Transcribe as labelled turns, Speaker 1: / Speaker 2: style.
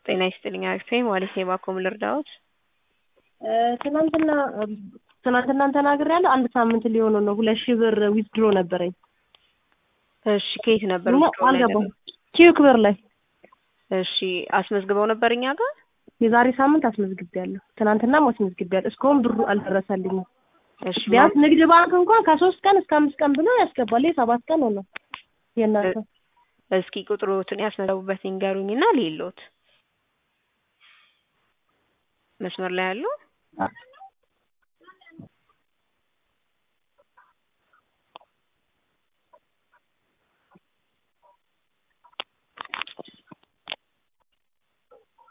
Speaker 1: ጤና ይስጥልኝ አክስቴ ማለት የባኮም ልርዳዎት?
Speaker 2: ትናንትና ትናንትና ተናግሬያለሁ። አንድ ሳምንት ሊሆነው ነው። ሁለት ሺህ ብር ዊዝድሮ ነበረኝ።
Speaker 1: እሺ ከየት ነበር?
Speaker 2: እና
Speaker 1: withdraw ላይ
Speaker 2: አልገባም።
Speaker 1: ነበር?
Speaker 2: ኪዩ ክብር ላይ
Speaker 1: እሺ አስመዝግበው ነበር እኛ ጋር?
Speaker 2: የዛሬ ሳምንት አስመዝግቤያለሁ። ትናንትናም አስመዝግቤያለሁ። እስካሁን ብሩ አልደረሰልኝም።
Speaker 1: እሺ
Speaker 2: ቢያንስ ንግድ ባንክ እንኳን ከሶስት ቀን እስከ አምስት ቀን ብሎ ያስገባል። ይሄ ሰባት ቀን ሆነ። የእናንተ
Speaker 1: እስኪ ቁጥሮትን ያስመዘገቡበት ይንገሩኝና ሌሎት መስመር ላይ ያሉ